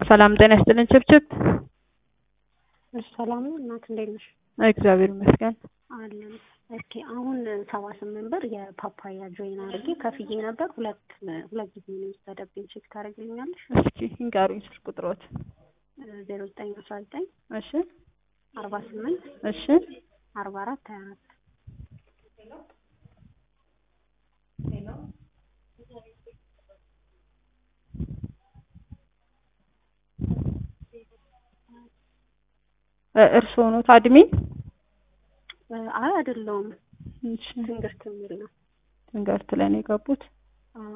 ሰላም ጤና ይስጥልን ችብችብ። እሺ ሰላም ነው እናት እንዴት ነሽ? እግዚአብሔር ይመስገን። አለን። ኦኬ አሁን ሰባ ስምንት ብር የፓፓያ ጆይን አድርጌ ከፍዬ ነበር። ሁለት ሁለት ጊዜ ነው የወሰደብኝ። ቼክ ታደርግልኛለሽ? እስኪ እንጋሩኝ ስልክ ቁጥሮት። ዜሮ ዘጠኝ አስራ ዘጠኝ እሺ አርባ ስምንት እሺ አርባ አራት ሀያ አራት እርስዎ ኖት አድሚን? አይ አይደለውም። እሺ ትንግርት የሚል ነው። ትንገርት ላይ ነው የገቡት። አዎ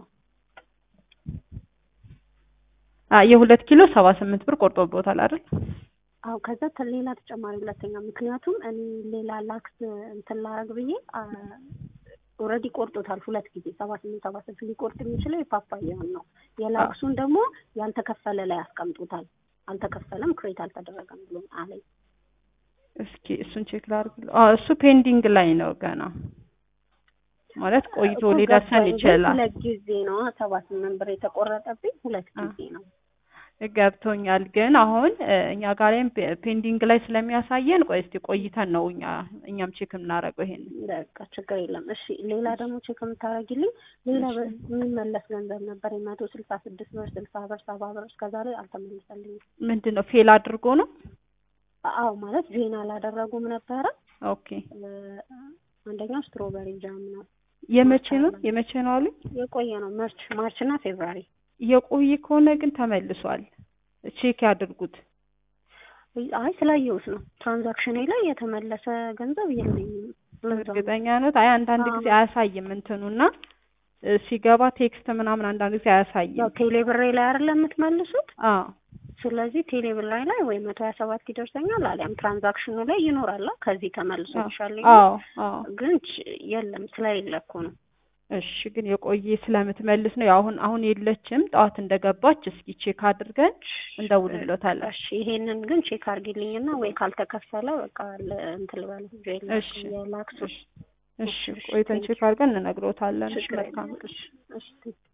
አ የሁለት ኪሎ ሰባ ስምንት ብር ቆርጦብዎታል አይደል? አዎ ከዛ ተ- ሌላ ተጨማሪ ሁለተኛ ምክንያቱም እኔ ሌላ ላክስ እንትን ላረግ ብዬ ኦልሬዲ ቆርጦታል ሁለት ጊዜ ሰባ ስምንት ሰባ ስምንት ሊቆርጥ የሚችለው የፓፓያውን ነው። የላክሱን ደግሞ ያልተከፈለ ላይ አስቀምጦታል። አልተከፈለም ክሬት አልተደረገም ብሎ አለኝ። እስኪ እሱን ቼክ ላድርግ። አዎ እሱ ፔንዲንግ ላይ ነው ገና ማለት ቆይቶ እኮ ሊደርሰን ገባኝ፣ ግን ይችላል። ሁለት ጊዜ ነው ሰባ ስምንት ብር የተቆረጠብኝ ሁለት አ- ጊዜ ነው። ገብቶኛል። ግን አሁን እ፣ እኛ ጋር ላይም ፔ- ፔንዲንግ ላይ ስለሚያሳየን ቆይ እስቲ ቆይተን ነው እኛ እኛም ቼክ የምናደርገው ይሄን በቃ ችግር የለም። እሺ ሌላ ደግሞ ቼክ የምታደርጊልኝ ሌላ በ- የሚመለስ ገንዘብ ነበር የመቶ ስልሳ ስድስት ብር ስልሳ ብር ሰባ ብር እስከዛሬ አልተመለሰልኝም። ምንድን ነው ፌል አድርጎ ነው? አዎ ማለት ዜና አላደረጉም ነበረ። ኦኬ እ፣ አንደኛው ስትሮበሪ ጃም ነው የመቼ ነው የመቼ ነው አሉኝ? የቆየ ነው ማርች ማርች እና ፌብራሪ የቆየ ከሆነ ግን ተመልሷል። ቼክ ያድርጉት። አይ ስላየሁት ነው ትራንዛክሽኔ ላይ የተመለሰ ገንዘብ የለኝም። ለዛ ነው። እርግጠኛ ኖት? አይ አንዳንድ አዎ። ጊዜ አያሳይም እንትኑና እ፣ ሲገባ ቴክስት ምናምን አንዳንድ ጊዜ አያሳይም። ያው ቴሌ ብሬ ላይ አይደለ የምትመልሱት? አዎ ስለዚህ ቴሌ ብር ላይ ላይ ወይ መቶ ሀያ ሰባት ይደርሰኛል አሊያም ትራንዛክሽኑ ላይ ይኖራል። ከዚህ ተመልሶ ይሻለኝ አዎ አዎ። ግን ች- የለም ስለሌለ እኮ ነው። እሺ ግን የቆየ ስለምትመልስ ነው። ያው አሁን አሁን የለችም። ጠዋት እንደገባች እስኪ ቼክ አድርገን እንደውልሎታለን። እሺ ይሄንን ግን ቼክ አድርጊልኝና ወይ ካልተከፈለ በቃ ለ- እንትን ልበል ጄል እሺ የላክሱ እሺ ቆይተን ቼክ አድርገን እንነግሮታለን። እሺ ችግር መልካም የለም። እሺ እሺ